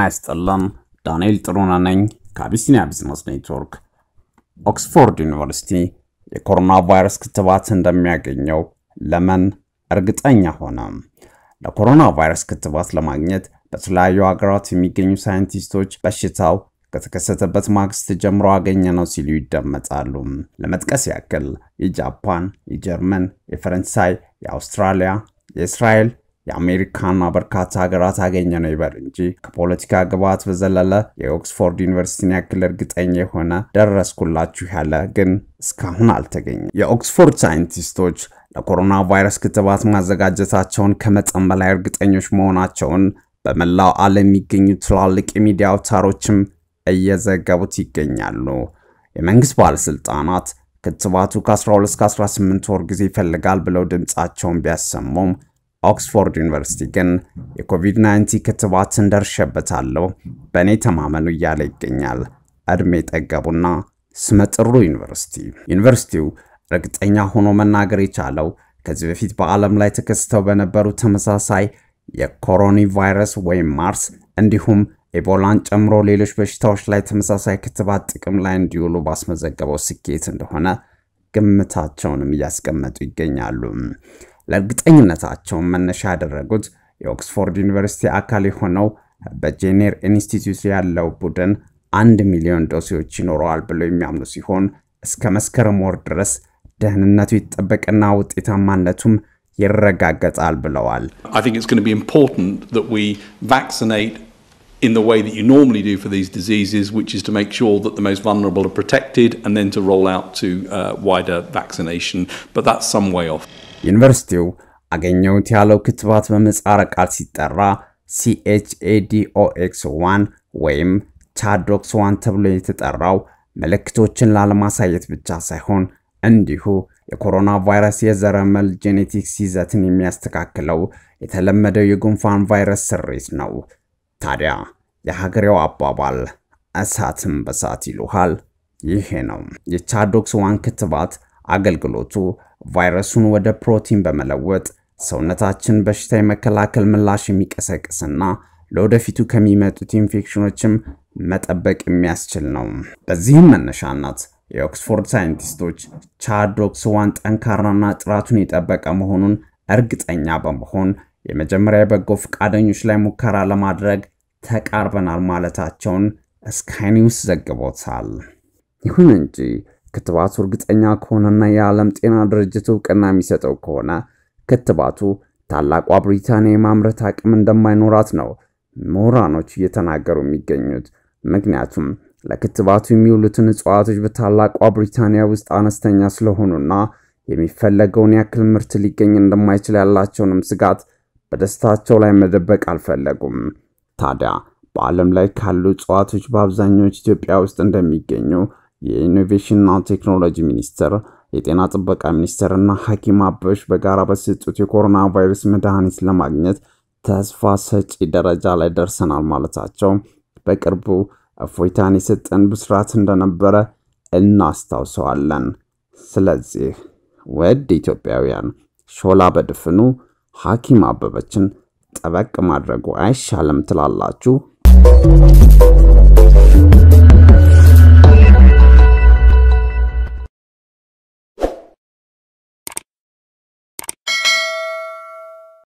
ጤና ይስጥልን። ዳንኤል ጥሩነህ ነኝ ከአቢሲኒያ ቢዝነስ ኔትወርክ። ኦክስፎርድ ዩኒቨርሲቲ የኮሮና ቫይረስ ክትባት እንደሚያገኘው ለምን እርግጠኛ ሆነ? ለኮሮና ቫይረስ ክትባት ለማግኘት በተለያዩ ሀገራት የሚገኙ ሳይንቲስቶች በሽታው ከተከሰተበት ማግስት ጀምሮ አገኘ ነው ሲሉ ይደመጣሉ። ለመጥቀስ ያክል የጃፓን፣ የጀርመን፣ የፈረንሳይ፣ የአውስትራሊያ፣ የእስራኤል የአሜሪካና በርካታ ሀገራት አገኘ ነው ይበል እንጂ ከፖለቲካ ግብዓት በዘለለ የኦክስፎርድ ዩኒቨርሲቲን ያክል እርግጠኛ የሆነ ደረስኩላችሁ ያለ ግን እስካሁን አልተገኘም። የኦክስፎርድ ሳይንቲስቶች ለኮሮና ቫይረስ ክትባት ማዘጋጀታቸውን ከመጠን በላይ እርግጠኞች መሆናቸውን በመላው ዓለም የሚገኙ ትላልቅ የሚዲያ አውታሮችም እየዘገቡት ይገኛሉ። የመንግስት ባለስልጣናት ክትባቱ ከ12 እስከ 18 ወር ጊዜ ይፈልጋል ብለው ድምፃቸውን ቢያሰሙም ኦክስፎርድ ዩኒቨርሲቲ ግን የኮቪድ-19 ክትባትን ደርሼበታለሁ፣ በእኔ ተማመኑ እያለ ይገኛል። ዕድሜ ጠገቡና ስመጥሩ ዩኒቨርሲቲ። ዩኒቨርሲቲው እርግጠኛ ሆኖ መናገር የቻለው ከዚህ በፊት በዓለም ላይ ተከስተው በነበሩ ተመሳሳይ የኮሮኒ ቫይረስ ወይም ማርስ እንዲሁም ኤቦላን ጨምሮ ሌሎች በሽታዎች ላይ ተመሳሳይ ክትባት ጥቅም ላይ እንዲውሉ ባስመዘገበው ስኬት እንደሆነ ግምታቸውንም እያስቀመጡ ይገኛሉ። ለእርግጠኝነታቸውን መነሻ ያደረጉት የኦክስፎርድ ዩኒቨርሲቲ አካል የሆነው በጄኔር ኢንስቲትዩት ያለው ቡድን አንድ ሚሊዮን ዶሴዎች ይኖረዋል ብለው የሚያምኑ ሲሆን እስከ መስከረም ወር ድረስ ደህንነቱ ይጠበቅና ውጤታማነቱም ይረጋገጣል ብለዋል። I think it's going to be important that we vaccinate in the way that you normally do for these diseases, which is to make sure that the most vulnerable are protected and then to roll out to uh, wider vaccination. But that's some way off. ዩኒቨርሲቲው አገኘሁት ያለው ክትባት በምህጻረ ቃል ሲጠራ ሲኤችኤዲኦኤክስ ዋን ወይም ቻዶክስ ዋን ተብሎ የተጠራው ምልክቶችን ላለማሳየት ብቻ ሳይሆን እንዲሁ የኮሮና ቫይረስ የዘረመል ጄኔቲክስ ይዘትን የሚያስተካክለው የተለመደው የጉንፋን ቫይረስ ስሪት ነው። ታዲያ የሀገሬው አባባል እሳትም በሳት ይሉሃል ይሄ ነው። የቻዶክስ ዋን ክትባት አገልግሎቱ ቫይረሱን ወደ ፕሮቲን በመለወጥ ሰውነታችን በሽታ የመከላከል ምላሽ የሚቀሰቅስና ለወደፊቱ ከሚመጡት ኢንፌክሽኖችም መጠበቅ የሚያስችል ነው። በዚህም መነሻነት የኦክስፎርድ ሳይንቲስቶች ቻዶክስ ዋን ጠንካራና ጥራቱን የጠበቀ መሆኑን እርግጠኛ በመሆን የመጀመሪያ የበጎ ፈቃደኞች ላይ ሙከራ ለማድረግ ተቃርበናል ማለታቸውን ስካይ ኒውስ ዘግቦታል። ይሁን እንጂ ክትባቱ እርግጠኛ ከሆነና የዓለም ጤና ድርጅት እውቅና የሚሰጠው ከሆነ ክትባቱ ታላቋ ብሪታንያ የማምረት አቅም እንደማይኖራት ነው ምሁራኖች እየተናገሩ የሚገኙት። ምክንያቱም ለክትባቱ የሚውሉትን እጽዋቶች በታላቋ ብሪታንያ ውስጥ አነስተኛ ስለሆኑና የሚፈለገውን ያክል ምርት ሊገኝ እንደማይችል ያላቸውንም ስጋት በደስታቸው ላይ መደበቅ አልፈለጉም። ታዲያ በዓለም ላይ ካሉ እጽዋቶች በአብዛኛዎች ኢትዮጵያ ውስጥ እንደሚገኙ የኢኖቬሽንና ቴክኖሎጂ ሚኒስቴር፣ የጤና ጥበቃ ሚኒስቴር እና ሐኪም አበሽ በጋራ በሰጡት የኮሮና ቫይረስ መድኃኒት ለማግኘት ተስፋ ሰጪ ደረጃ ላይ ደርሰናል ማለታቸው በቅርቡ እፎይታን የሰጠን ብስራት እንደነበረ እናስታውሰዋለን። ስለዚህ ውድ ኢትዮጵያውያን ሾላ በድፍኑ ሐኪም አበበችን ጠበቅ ማድረጉ አይሻልም ትላላችሁ?